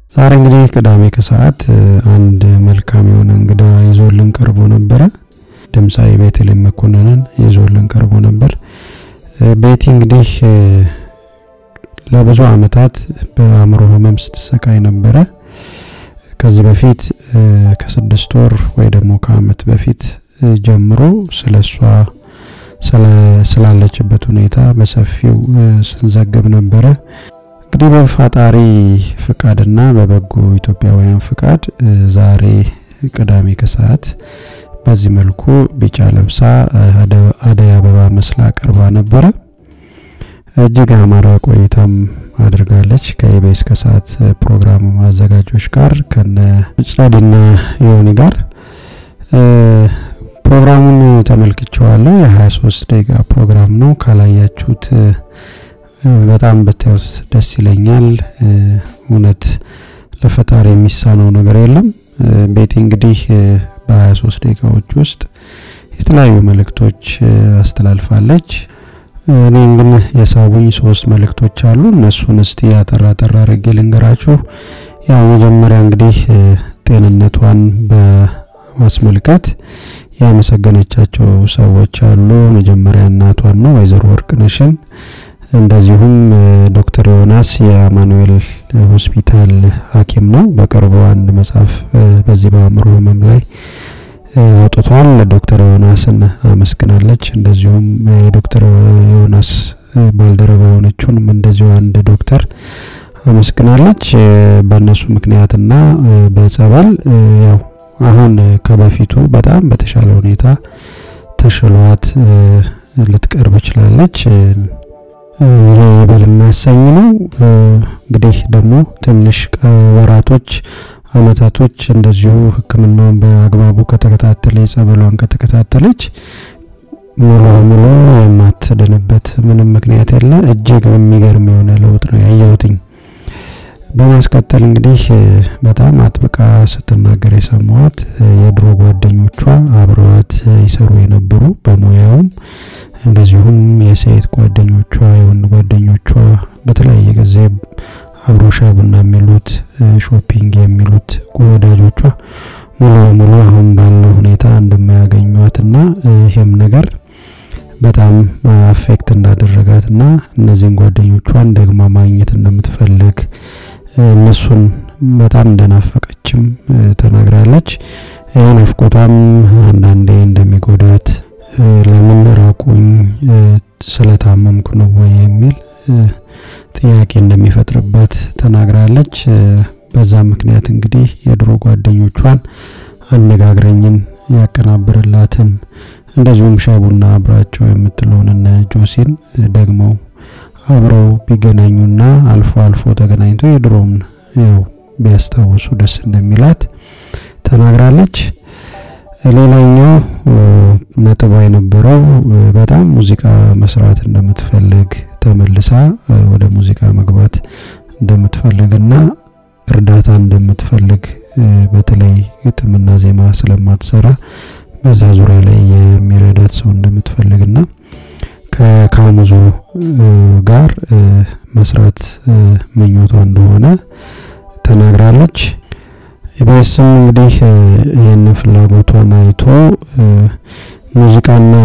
ዛሬ እንግዲህ ቅዳሜ ከሰዓት አንድ መልካም የሆነ እንግዳ ይዞልን ቀርቦ ነበረ። ድምፃዊ ቤተልሔም መኮንንን ይዞልን ቀርቦ ነበር። ቤቲ እንግዲህ ለብዙ አመታት በአእምሮ ህመም ስትሰቃይ ነበረ። ከዚህ በፊት ከስድስት ወር ወይ ደግሞ ከአመት በፊት ጀምሮ ስለ እሷ ስላለችበት ሁኔታ በሰፊው ስንዘግብ ነበረ። እንግዲህ በፈጣሪ ፍቃድና በበጎ ኢትዮጵያውያን ፍቃድ ዛሬ ቅዳሜ ከሰዓት በዚህ መልኩ ቢጫ ለብሳ አደይ አበባ መስላ ቀርባ ነበረ። እጅግ አማረ ቆይታም አድርጋለች ከኢቢኤስ ከሰዓት ፕሮግራም አዘጋጆች ጋር ከነ ጸድና ዮኒ ጋር ፕሮግራሙን ተመልክቼዋለሁ። የ23 ደቂቃ ፕሮግራም ነው። ካላያችሁት በጣም ብታዩት ደስ ይለኛል። እውነት ለፈጣሪ የሚሳነው ነገር የለም። ቤቲ እንግዲህ በ23 ደቂቃዎች ውስጥ የተለያዩ መልእክቶች አስተላልፋለች። እኔም ግን የሳቡኝ ሶስት መልእክቶች አሉ። እነሱን እስቲ አጠራ ጠራ አድርጌ ልንገራችሁ። ያው መጀመሪያ እንግዲህ ጤንነቷን በማስመልከት ያመሰገነቻቸው ሰዎች አሉ። መጀመሪያ እናቷን ነው ወይዘሮ ወርቅነሽን፣ እንደዚሁም ዶክተር ዮናስ የአማኑኤል ሆስፒታል ሐኪም ነው። በቅርቡ አንድ መጽሐፍ በዚህ በአእምሮ ህመም ላይ አውጥቷል። ዶክተር ዮናስን አመስግናለች። እንደዚሁም የዶክተር ዮናስ ባልደረባ የሆነችውንም እንደዚሁ አንድ ዶክተር አመስግናለች። በእነሱ ምክንያትና በጸበል ያው አሁን ከበፊቱ በጣም በተሻለ ሁኔታ ተሽሏት ልትቀርብ ችላለች። ይሄ ይበል የሚያሰኝ ነው። እንግዲህ ደግሞ ትንሽ ወራቶች አመታቶች እንደዚሁ ሕክምናውን በአግባቡ ከተከታተለ የጸበሏን ከተከታተለች ሙሉ በሙሉ የማትድንበት ምንም ምክንያት የለ። እጅግ የሚገርም የሆነ ለውጥ ነው ያየሁትኝ። በማስከተል እንግዲህ በጣም አጥብቃ ስትናገር የሰማዋት የድሮ ጓደኞቿ አብረዋት ይሰሩ የነበሩ በሙያውም እንደዚሁም የሴት ጓደኞቿ የወንድ ጓደኞቿ በተለያየ ጊዜ አብሮ ሻይ ቡና የሚሉት ሾፒንግ የሚሉት ወዳጆቿ ሙሉ በሙሉ አሁን ባለው ሁኔታ እንደማያገኟትና ይህም ነገር በጣም አፌክት እንዳደረጋትና እነዚህን ጓደኞቿን ደግማ ማግኘት እንደምትፈልግ እነሱን በጣም እንደናፈቀችም ተናግራለች። ይህ ናፍቆቷም አንዳንዴ እንደሚጎዳት ለምን ራቁኝ ስለታመምኩ ነው ወይ የሚል ጥያቄ እንደሚፈጥርባት ተናግራለች። በዛ ምክንያት እንግዲህ የድሮ ጓደኞቿን አነጋግረኝን ያቀናብርላትን እንደዚሁም ሻቡና አብራቸው የምትለውን እነ ጆሲን ደግሞ አብረው ቢገናኙና አልፎ አልፎ ተገናኝተው የድሮውን ያው ቢያስታውሱ ደስ እንደሚላት ተናግራለች። ሌላኛው ነጥቧ የነበረው በጣም ሙዚቃ መስራት እንደምትፈልግ ተመልሳ ወደ ሙዚቃ መግባት እንደምትፈልግና እርዳታ እንደምትፈልግ በተለይ ግጥምና ዜማ ስለማትሰራ በዛ ዙሪያ ላይ የሚረዳት ሰው እንደምትፈልግና ከካሙዙ ጋር መስራት ምኞቷ እንደሆነ ተናግራለች። ኢቢኤስም እንግዲህ ይህን ፍላጎቷን አይቶ ሙዚቃና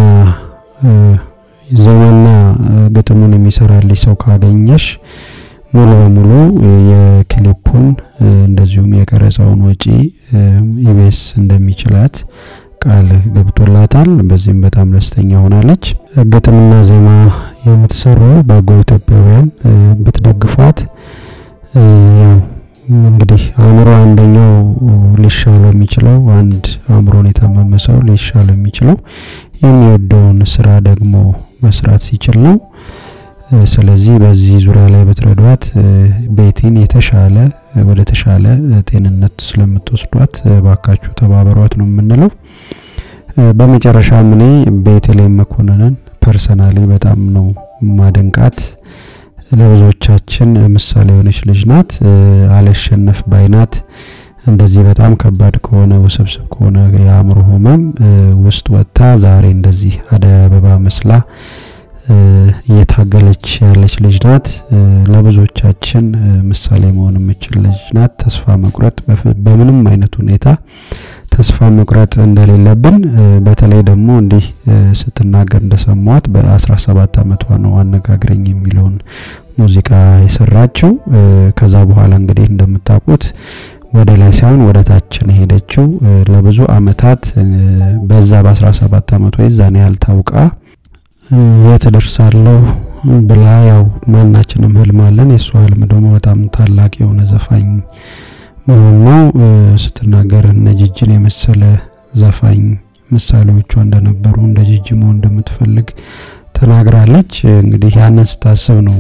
ዜማና ግጥሙን የሚሰራልሽ ሰው ካገኘሽ ሙሉ በሙሉ የክሊፑን እንደዚሁም የቀረጻውን ወጪ ኢቢኤስ እንደሚችላት ቃል ገብቶላታል። በዚህም በጣም ደስተኛ ሆናለች። ግጥምና ዜማ የምትሰሩ በጎ ኢትዮጵያውያን ብትደግፏት ያው እንግዲህ አእምሮ አንደኛው ሊሻለው የሚችለው አንድ አእምሮን የታመመ ሰው ሊሻለው የሚችለው የሚወደውን ስራ ደግሞ መስራት ሲችል ነው። ስለዚህ በዚህ ዙሪያ ላይ ብትረዷት ቤቲን የተሻለ ወደ ተሻለ ጤንነት ስለምትወስዷት ባካችሁ ተባበሯት ነው የምንለው። በመጨረሻም እኔ ቤተልሔም መኮንንን ፐርሰናሊ በጣም ነው ማደንቃት። ለብዙዎቻችን ምሳሌ የሆነች ልጅ ናት። አልሸነፍ ባይናት። እንደዚህ በጣም ከባድ ከሆነ ውስብስብ ከሆነ የአእምሮ ህመም ውስጥ ወጥታ ዛሬ እንደዚህ አደይ አበባ መስላ እየታገለች ያለች ልጅ ናት። ለብዙዎቻችን ምሳሌ መሆን የምችል ልጅ ናት። ተስፋ መቁረጥ በምንም አይነት ሁኔታ ተስፋ መቁረጥ እንደሌለብን በተለይ ደግሞ እንዲህ ስትናገር እንደሰማዋት በ17 ዓመቷ ነው አነጋግረኝ የሚለውን ሙዚቃ የሰራችው። ከዛ በኋላ እንግዲህ እንደምታውቁት ወደ ላይ ሳይሆን ወደ ታች ነው ሄደችው። ለብዙ አመታት በዛ በ17 ዓመቷ የዛን ያህል ታውቃ የት ደርሳለሁ ብላ ያው ማናችንም ህልም አለን። የእሷ ህልም ደግሞ በጣም ታላቅ የሆነ ዘፋኝ መሆን ነው። ስትናገር እነ ጂጂን የመሰለ ዘፋኝ ምሳሌዎቿ እንደነበሩ እንደ ጂጂ መሆን እንደምትፈልግ ተናግራለች። እንግዲህ ያንን ስታስብ ነው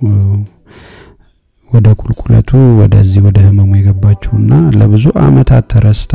ወደ ቁልቁለቱ ወደዚህ ወደ ህመሙ የገባችውና ለብዙ አመታት ተረስታ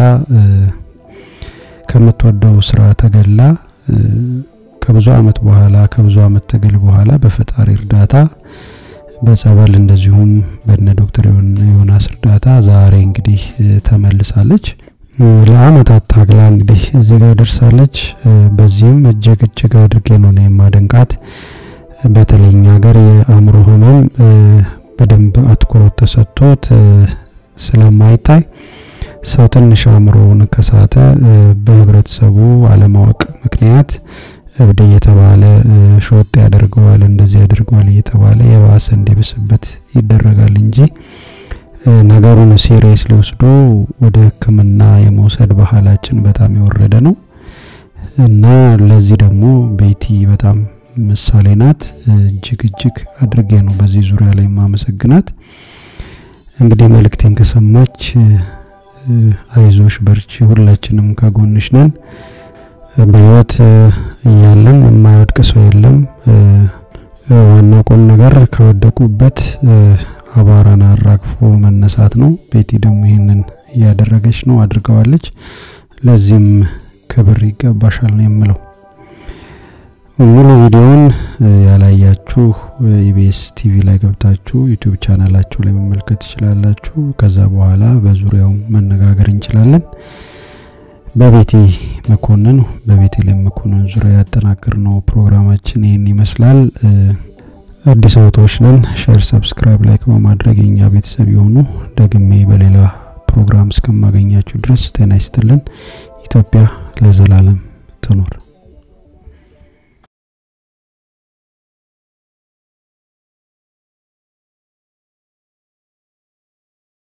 ከምትወደው ስራ ተገላ ከብዙ አመት በኋላ ከብዙ አመት ትግል በኋላ በፈጣሪ እርዳታ በጸበል እንደዚሁም በነ ዶክተር ዮናስ እርዳታ ዛሬ እንግዲህ ተመልሳለች። ለአመታት ታግላ እንግዲህ እዚህ ጋር ደርሳለች። በዚህም እጅግ እጅግ አድርጌ ነው የማደንቃት። በተለይ እኛ ሀገር የአእምሮ ህመም በደንብ አትኩሮት ተሰጥቶት ስለማይታይ ሰው ትንሽ አእምሮውን ከሳተ በህብረተሰቡ አለማወቅ ምክንያት እብድ እየተባለ ሾጥ ያደርገዋል፣ እንደዚህ ያደርገዋል እየተባለ የባሰ እንዲብስበት ይደረጋል እንጂ ነገሩን ሲሪየስ ሊወስዶ ወደ ሕክምና የመውሰድ ባህላችን በጣም የወረደ ነው እና ለዚህ ደግሞ ቤቲ በጣም ምሳሌ ናት። እጅግ እጅግ አድርጌ ነው በዚህ ዙሪያ ላይ ማመሰግናት። እንግዲህ መልእክቴን ከሰማች አይዞሽ፣ በርቺ፣ ሁላችንም ከጎንሽ ነን። በህይወት እያለን የማይወድቅ ሰው የለም። ዋናው ቁም ነገር ከወደቁበት አቧራን አራግፎ መነሳት ነው። ቤቲ ደግሞ ይህንን እያደረገች ነው፣ አድርገዋለች። ለዚህም ክብር ይገባሻል ነው የምለው። ሙሉ ቪዲዮውን ያላያችሁ ኢቢኤስ ቲቪ ላይ ገብታችሁ ዩቲዩብ ቻናላችሁ ላይ መመልከት ትችላላችሁ። ከዛ በኋላ በዙሪያው መነጋገር እንችላለን። በቤቲ መኮንን በቤተልሔም መኮንን ዙሪያ ያጠናቅር ነው ፕሮግራማችን ይህን ይመስላል። አዲስ አውቶች ነን። ሼር፣ ሰብስክራይብ፣ ላይክ በማድረግ የኛ ቤተሰብ የሆኑ ደግሜ በሌላ ፕሮግራም እስከማገኛችሁ ድረስ ጤና ይስጥልን። ኢትዮጵያ ለዘላለም ትኖር።